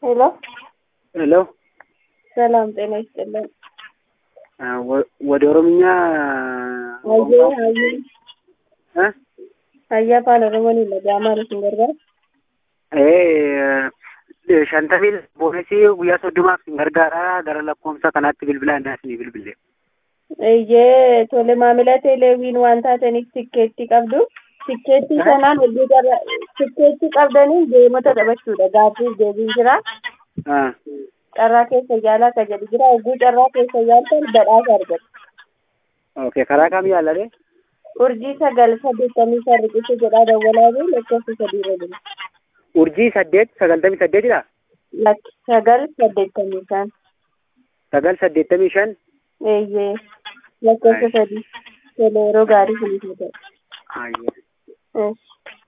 ሄሎ ሄሎ ሰላም ጤና ይስጥልን። ወደ ኦሮምኛ አየ አየ እ አያ አፋን ኦሮሞon dhaga'amaa isin gargaara. ee shantamii boonesii guyyaa soddomaaf sin gargaara gara lakkoofsa kanaatti bilbilaa innaa isinii bilbille. Iyyee tole maamila teeleewiin waan taataniif tikkeetti qabdu. Tikkeetti sanaan hojii gara tikkeetti qabdanii deemota taphachuudha. Gaaffiif deebiin jira. Ah, Carraa keessa yaalaa akka jedhu jira. Hogguu carraa keessa yaaltan badhaasa argatu. okay karaa kam yaalladhe? Urjii sagal saddeettamii shan riqicha jedhaa dawwalaa fi lakkoofsa sadii irra jira. urjii saddeet sagaltamii saddeetidha? Lakki sagal saddeettamii shan. sagal saddeettamii shan Eeyyee lakkoofsa sadii. Tole yeroo gaarii sinif haa ta'u. Ayya. Eesh.